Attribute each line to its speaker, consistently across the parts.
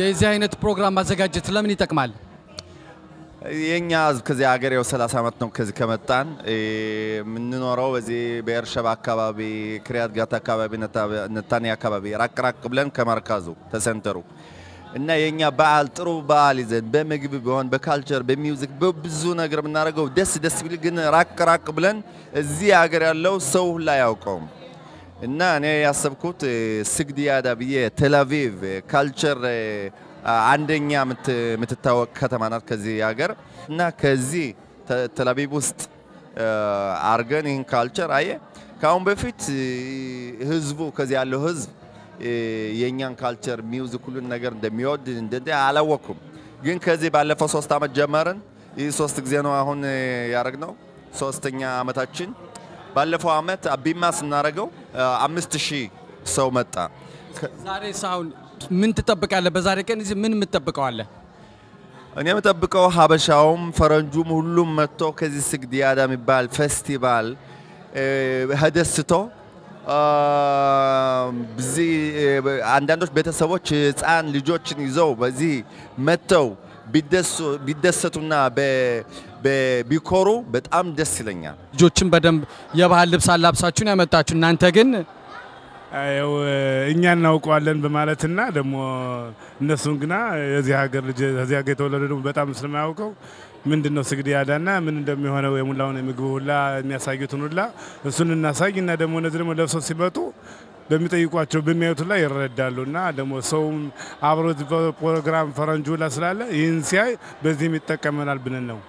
Speaker 1: የዚህ አይነት ፕሮግራም ማዘጋጀት ለምን ይጠቅማል?
Speaker 2: የኛ ህዝብ ከዚህ ሀገር ያው 30 ዓመት ነው ከዚህ ከመጣን እ፣ የምንኖረው በዚህ በኤርሸባ አካባቢ፣ ክሪያት ጋት አካባቢ፣ ነታ- ነታኒ አካባቢ ራቅ ራቅ ብለን ከመርካዙ ተሰንተሩ እና የኛ በዓል ጥሩ በዓል ይዘን በምግብ ቢሆን በካልቸር በሚውዚክ በብዙ ነገር የምናደርገው ደስ ደስ ቢል ግን ራቅ ራቅ ብለን እዚህ ሀገር ያለው ሰው ሁላ አያውቀውም። እና እኔ ያሰብኩት እ፣ ስግዲያዳ ብዬ ቴልአቪቭ ካልቸር እ፣ አንደኛ የምት- የምትታወቅ ከተማ ናት ከዚህ ሀገር እና ከዚህ ተ- ቴልአቪቭ ውስጥ እ፣ አርገን ይህን ካልቸር አየ ከአሁን በፊት እ፣ ህዝቡ ከዚህ ያለው ህዝብ እ፣ የእኛን ካልቸር ሚውዚክ ሁሉን ነገር እንደሚወድ እንደ አላወቅኩም። ግን ከዚህ ባለፈው ሶስት ዓመት ጀመርን። ይህ ሶስት ጊዜ ነው አሁን እ፣ ያደረግነው ሶስተኛ ዓመታችን። ባለፈው ዓመት አቢማ ስናደርገው እ፣ አምስት ሺህ ሰው መጣ። ከ-
Speaker 1: ዛሬ ሳሁን ምን ትጠብቃለህ? በዛሬ ቀን እዚህ ምን የምትጠብቀዋለህ?
Speaker 2: እኔ የምጠብቀው ሀበሻውም ፈረንጁም ሁሉም መጥቶ ከዚህ ስግዲያዳ የሚባል ፌስቲቫል እ፣ ተደስቶ አ፣ በዚህ እ፣ አንዳንዶች ቤተሰቦች ህፃን ልጆችን ይዘው በዚህ መጥተው ቢደሱ- ቢደሰቱና በ- በ- ቢኮሩ በጣም ደስ ይለኛል።
Speaker 1: ልጆችን በደንብ የባህል ልብስ አላብሳችሁን ያመጣችሁ እናንተ ግን
Speaker 3: ያው እኛ እናውቀዋለን በማለትና ደግሞ እነሱን ግና የዚህ ሀገር ልጅ ከዚህ ሀገር የተወለደ ደግሞ በጣም ስለማያውቀው ምንድን ነው ስግዲያዳና ምን እንደሚሆነው የሙላውን የምግብ ሁላ የሚያሳዩትን ሁላ እሱን እናሳይ እና ደግሞ እነዚህ ደግሞ ለብሰው ሲመጡ በሚጠይቋቸው በሚያዩት ላይ ይረዳሉ እና ደግሞ ሰውም አብሮ እዚህ ፕሮግራም ፈረንጁ ሁላ ስላለ ይህን ሲያይ በዚህም ይጠቀመናል ብለን ነው።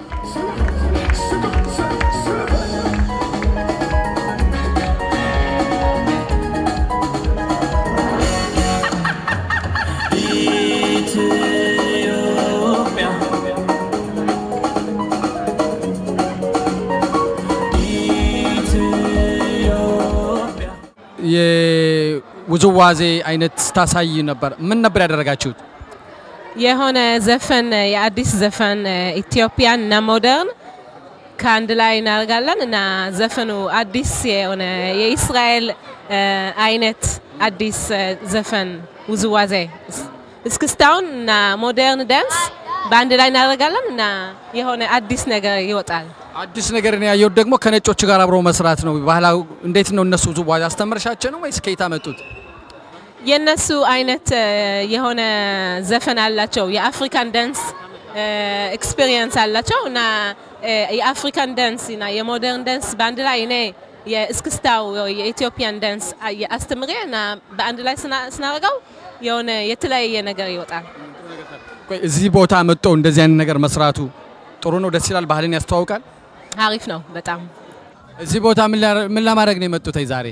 Speaker 1: የውዝዋዜ አይነት ስታሳይ ነበር። ምን ነበር ያደረጋችሁት?
Speaker 4: የሆነ ዘፈን የአዲስ ዘፈን ኢትዮጵያን እና ሞደርን ከአንድ ላይ እናደርጋለን እና ዘፈኑ አዲስ የሆነ የእስራኤል እ፣ አይነት አዲስ እ፣ ዘፈን ውዝዋዜ እስክስታውን እና ሞደርን ዳንስ በአንድ ላይ እናደርጋለን እና የሆነ አዲስ ነገር ይወጣል።
Speaker 1: አዲስ ነገር ነው ያየሁት። ደግሞ ከነጮች ጋር አብሮ መስራት ነው። ባህላዊ እንዴት ነው እነሱ ውዝዋዜ አስተምርሻቸው ነው ወይስ ከየት አመጡት?
Speaker 4: የነሱ አይነት እ፣ የሆነ ዘፈን አላቸው። የአፍሪካን ዳንስ ኤክስፔሪየንስ አላቸው እና እ፣ የአፍሪካን ዳንስ እና የሞደርን ዳንስ በአንድ ላይ እኔ የእስክስታው የኢትዮጵያን ዳንስ አስተምሬ እና በአንድ ላይ ስና- ስናደርገው የሆነ የተለያየ ነገር ይወጣል።
Speaker 1: ቆይ እዚህ ቦታ መጥቶ እንደዚህ አይነት ነገር መስራቱ ጥሩ ነው፣ ደስ ይላል፣ ባህልን ያስተዋውቃል።
Speaker 4: አሪፍ ነው በጣም።
Speaker 1: እዚህ ቦታ ምን ላ- ምን ለማድረግ ነው የመጡት ዛሬ?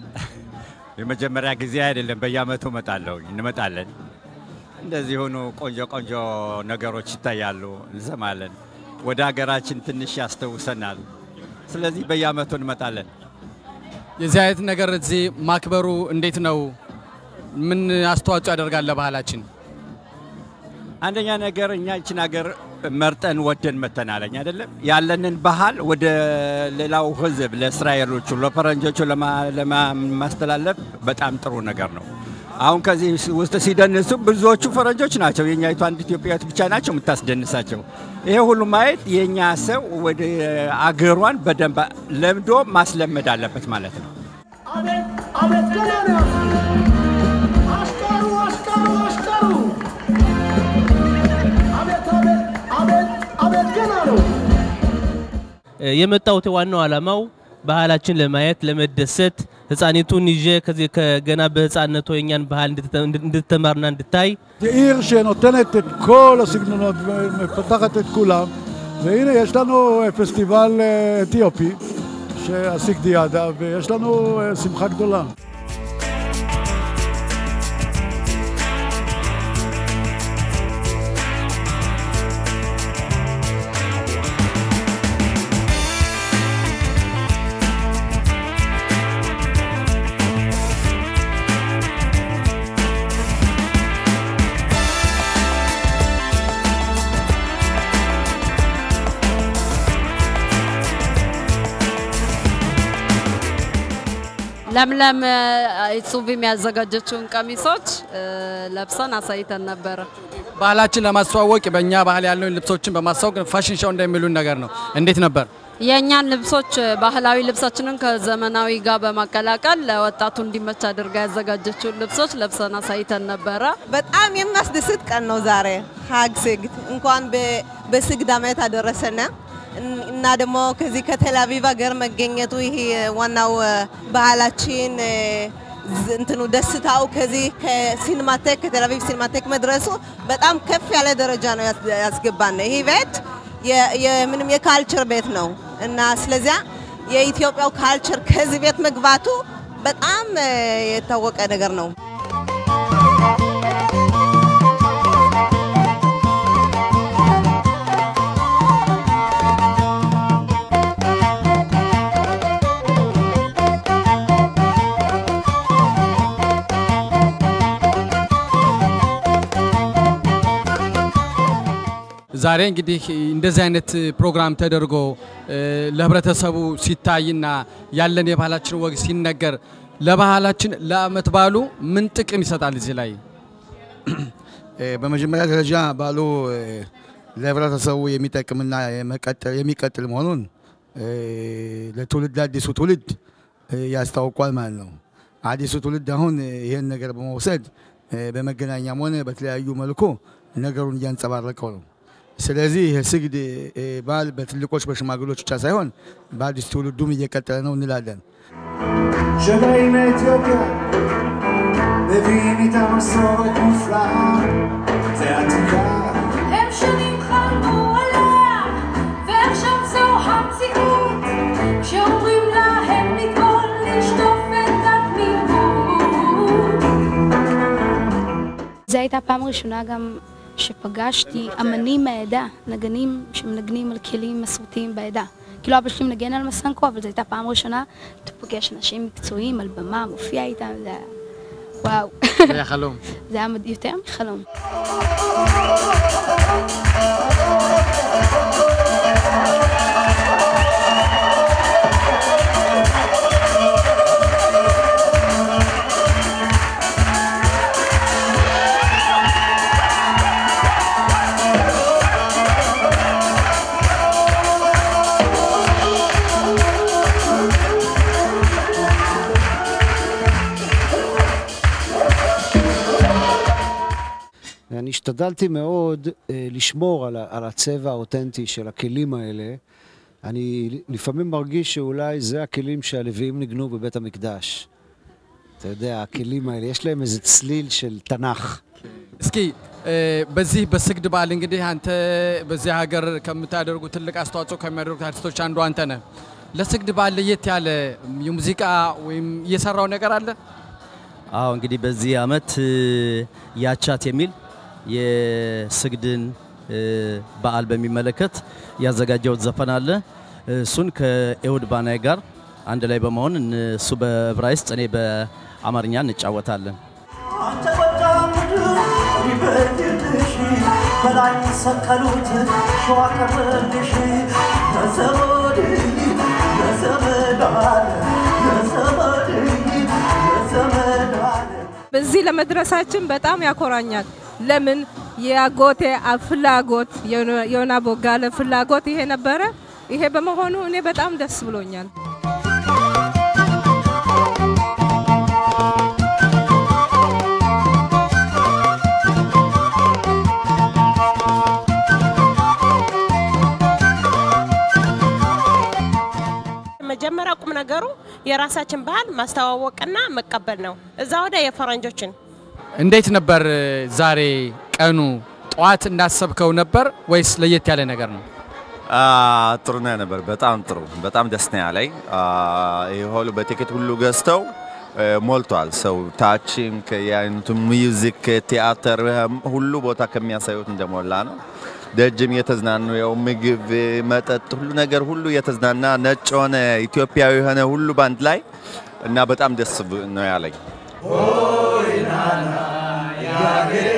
Speaker 5: የመጀመሪያ ጊዜ አይደለም። በየአመቱ እመጣለሁ እንመጣለን። እንደዚህ ሆኖ ቆንጆ ቆንጆ ነገሮች ይታያሉ፣ እንሰማለን። ወደ ሀገራችን ትንሽ ያስተውሰናል። ስለዚህ በየአመቱ እንመጣለን።
Speaker 1: የዚህ አይነት ነገር እዚህ ማክበሩ እንዴት ነው? ምን አስተዋጽኦ ያደርጋል ለባህላችን?
Speaker 5: አንደኛ ነገር እኛ ይችን ሀገር መርጠን ወደን መተናለኝ አይደለም ያለንን ባህል ወደ ሌላው ሕዝብ ለእስራኤሎቹ፣ ለፈረንጆቹ ለማ- ለማስተላለፍ በጣም ጥሩ ነገር ነው። አሁን ከዚህ ውስጥ ሲደንሱ ብዙዎቹ ፈረንጆች ናቸው። የእኛይቱ አንድ ኢትዮጵያዊት ብቻ ናቸው የምታስደንሳቸው። ይሄ ሁሉ ማየት የእኛ ሰው ወደ አገሯን በደንብ ለምዶ ማስለመድ አለበት ማለት ነው።
Speaker 6: አቤት አቤት ገና ነው። አሽቀሩ አሽቀሩ አሽቀሩ አቤት አቤት አቤት አቤት ገና ነው።
Speaker 7: የመጣሁት ዋናው ዓላማው ባህላችን ለማየት ለመደሰት ህፃኒቱን ይዤ ከዚህ ከገና በህፃነቷ የኛን ባህል እንድትተ- እንድትማርና እንድታይ
Speaker 8: זו עיר שנותנת את כל הסגנונות ומפתחת את כולם והנה יש לנו אה, פסטיבל אה, אתיופי, הסיגדיאדה, ויש לנו אה, שמחה גדולה.
Speaker 9: ለምለም ጹቢም ያዘጋጀችውን ቀሚሶች እ፣ ለብሰን አሳይተን ነበረ።
Speaker 1: ባህላችን ለማስተዋወቅ በእኛ ባህል ያለውን ልብሶችን በማስተዋወቅ ፋሽን ሾው እንደሚሉን ነገር ነው። እንዴት ነበር?
Speaker 9: የእኛን ልብሶች ባህላዊ ልብሳችንን ከዘመናዊ ጋር በማቀላቀል ለወጣቱ እንዲመች አድርጋ ያዘጋጀችውን ልብሶች ለብሰን አሳይተን ነበረ።
Speaker 10: በጣም የሚያስደስት ቀን ነው ዛሬ ሀግ ስግድ እንኳን በ- በስግድ ዓመት አደረሰን እን- እና ደግሞ ከዚህ ከቴል አቪቭ ሀገር መገኘቱ ይሄ ዋናው እ፣ ባህላችን እ፣ ዝ- እንትኑ ደስታው ከዚህ ከሲኒማቴክ ከቴል አቪቭ ሲኒማቴክ መድረሱ በጣም ከፍ ያለ ደረጃ ነው ያስ- ያስገባን። ይህ ቤት የ- የምንም የካልቸር ቤት ነው እና ስለዚያ የኢትዮጵያው ካልቸር ከዚህ ቤት መግባቱ በጣም እ፣ የታወቀ ነገር ነው።
Speaker 1: ዛሬ እንግዲህ እንደዚህ አይነት ፕሮግራም ተደርጎ እ፣ ለህብረተሰቡ ሲታይና ያለን የባህላችን ወግ ሲነገር ለባህላችን ለአመት በዓሉ ምን ጥቅም ይሰጣል? እዚህ ላይ
Speaker 11: እ፣ በመጀመሪያ ደረጃ ባሉ እ፣ ለህብረተሰቡ የሚጠቅምና የመቀጠል- የሚቀጥል መሆኑን እ፣ ለትውልድ ለአዲሱ ትውልድ እ፣ ያስታውቋል ማለት ነው። አዲሱ ትውልድ አሁን እ፣ ይህን ነገር በመውሰድ እ፣ በመገናኛም ሆነ በተለያዩ መልኩ ነገሩን እያንጸባረቀው ነው። ስለዚህ የስግድ እ፣ ባህል በትልቆች በሽማግሎች ብቻ ሳይሆን በአዲስ ትውልዱም እየቀጠለ ነው እንላለን።
Speaker 6: שבאים מאתיופיה, מביאים איתם מסורת מופלאה ועתיקה.
Speaker 12: הם שנים חלמו עליה, ועכשיו זו המציאות. כשאומרים להם לטבול, לשטוף את התמימות.
Speaker 13: זו הייתה פעם ראשונה גם שפגשתי אמנים מהעדה, נגנים שמנגנים על כלים מסורתיים בעדה. כאילו אבא שלי מנגן על מסנקו, אבל זו הייתה פעם ראשונה אתה פוגש אנשים מקצועיים על במה, מופיע איתם, זה היה... וואו.
Speaker 1: זה היה חלום.
Speaker 13: זה היה מד- יותר מחלום.
Speaker 14: אני השתדלתי מאוד אה, לשמור על, ה- על הצבע האותנטי של הכלים האלה. אני לפעמים מרגיש שאולי זה הכלים שהלוויים ניגנו בבית המקדש. אתה יודע, הכלים האלה, יש להם איזה צליל של תנ"ך.
Speaker 1: እስኪ እ፣ በዚህ በስግድ በዓል እንግዲህ አንተ በዚህ ሀገር ከምታደርጉ ትልቅ አስተዋጽኦ ከሚያደርጉት አርቲስቶች አንዱ አንተ ነህ። ለስግድ በዓል ለየት ያለ የሙዚቃ ወይም እየሰራው ነገር አለ?
Speaker 15: አዎ እንግዲህ በዚህ አመት እ፣ ያቻት የሚል የስግድን እ፣ በዓል በሚመለከት ያዘጋጀውት ዘፈን አለ። እሱን ከኤሁድ ባናይ ጋር አንድ ላይ በመሆን እን- እሱ በዕብራይስጥ እኔ በአማርኛ እንጫወታለን።
Speaker 6: አንተ ጎጃም ምድር ይበድልሽ በላይ ሰቀሉት ሸዋ ቀረልሽ ለዘመድ ለዘመድ አለ ለዘመድ ለዘመድ አለ
Speaker 4: በዚህ ለመድረሳችን በጣም ያኮራኛል። ለምን የአጎቴ አ- ፍላጎት የሆነ- የሆነ ቦጋለ ፍላጎት ይሄ ነበረ። ይሄ በመሆኑ እኔ በጣም ደስ ብሎኛል።
Speaker 16: መጀመሪያ ቁም ነገሩ የራሳችን ባህል ማስተዋወቅና መቀበል ነው። እዛ ወደ የፈረንጆችን
Speaker 1: እንዴት ነበር እ፣ ዛሬ ቀኑ? ጠዋት እንዳሰብከው ነበር ወይስ ለየት ያለ ነገር ነው?
Speaker 2: አ፣ ጥሩ ነው ነበር። በጣም ጥሩ፣ በጣም ደስ ነው ያለኝ። አ፣ ይህ ሁሉ በቲኬት ሁሉ ገዝተው እ፣ ሞልቷል ሰው ታችም ከየአይነቱ ሚውዚክ፣ ቲያትር ሁሉ ቦታ ከሚያሳዩት እንደሞላ ነው። ደጅም የተዝናኑ ያው ምግብ፣ መጠጥ፣ ሁሉ ነገር ሁሉ የተዝናና ነጭ ሆነ ኢትዮጵያዊ የሆነ ሁሉ ባንድ ላይ እና በጣም ደስ ብ- ነው ያለኝ።
Speaker 6: ሆይ ናና የአገሬ